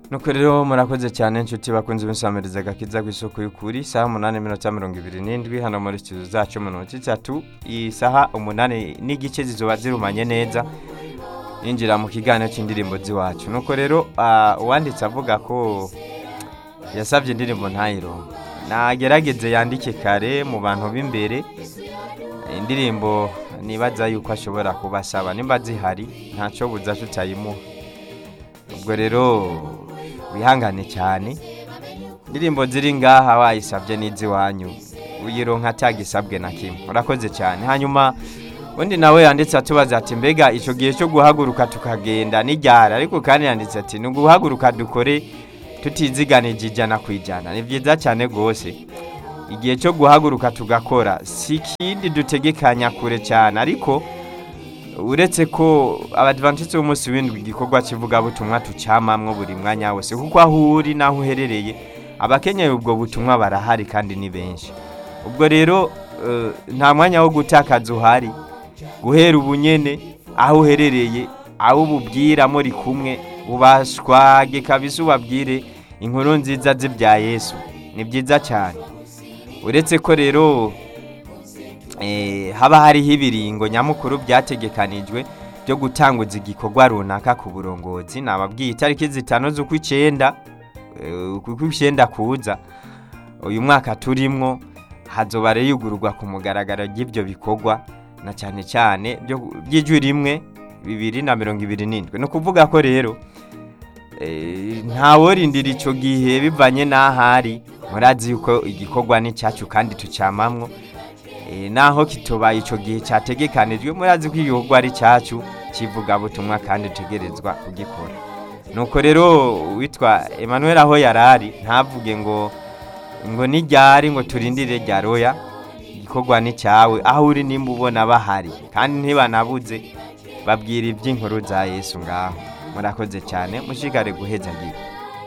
nuko rero murakoze cyane inshuti bakunze ibisamiriza agakiza ku isoko y'ukuri isaha umunani minota mirongo ibiri n'indwi hano muri studio zacu mu minota itatu isaha umunani n'igice zizoba zirumanye neza yinjira mu kiganiro cy'indirimbo z'iwacu nuko rero ah, uwanditse avuga ko yasabye indirimbo ntayirongo nagerageze yandike kare mu bantu b'imbere indirimbo nibaza yuko ashobora kubasaba nimba zihari ntacyo buza tutayimuha ubwo rero wihangane cyane indirimbo ziri ngaha wayisabye n'iz'iwanyu uyironka atagisabwe na kimwe urakoze cyane hanyuma undi nawe yanditse atubaza ati mbega icyo gihe cyo guhaguruka tukagenda n'iryara ariko kandi yanditse ati ni uguhaguruka dukore tutiziganije ijana ku ijana ni byiza cyane rwose igihe cyo guhaguruka tugakora si ikindi dutegekanya kure cyane ariko uretse ko abadivantisiti b'umunsi w'indwi igikorwa kivugabutumwa tucyamamwo buri mwanya wose kuko aho uri n'aho uherereye abakenyeye ubwo butumwa barahari kandi ni benshi ubwo rero eh, nta mwanya wo gutakaza uhari guhera ubunyene aho uherereye aho ububwira muri kumwe ubashwage kabisa ubabwire inkuru nziza z'ibya yesu ni byiza cyane uretse ko rero eh, haba hariho ibiringo nyamukuru byategekanijwe byo gutanguza igikorwa runaka ku burongozi nababwiye itariki zitanu z'ukw'icyenda eh, ukw'icyenda kuza uyu mwaka turimwo hazoba rero yugururwa ku mugaragaro ry'ibyo bikorwa na cyane cyane byo- by'ijwi rimwe bibiri na mirongo ibiri n'indwi ni ukuvuga ko rero eh, ntaworindira icyo gihe bivanye n'ahari murazi yuko igikorwa ni cyacu kandi tucyamamwo Eh, naho kitobaye icyo gihe cyategekanijwe murazi ko igikorwa ari cyacu kivugabutumwa kandi utegerezwa kugikora nuko rero witwa Emmanuel aho yarari ntavuge ngo ngo nijyari ngo turindire rya roya igikorwa ni cyawe aho uri nimba ubona bahari kandi ntibanabuze babwira iby'inkuru za yesu ngaho murakoze cyane mushigare guheza gihe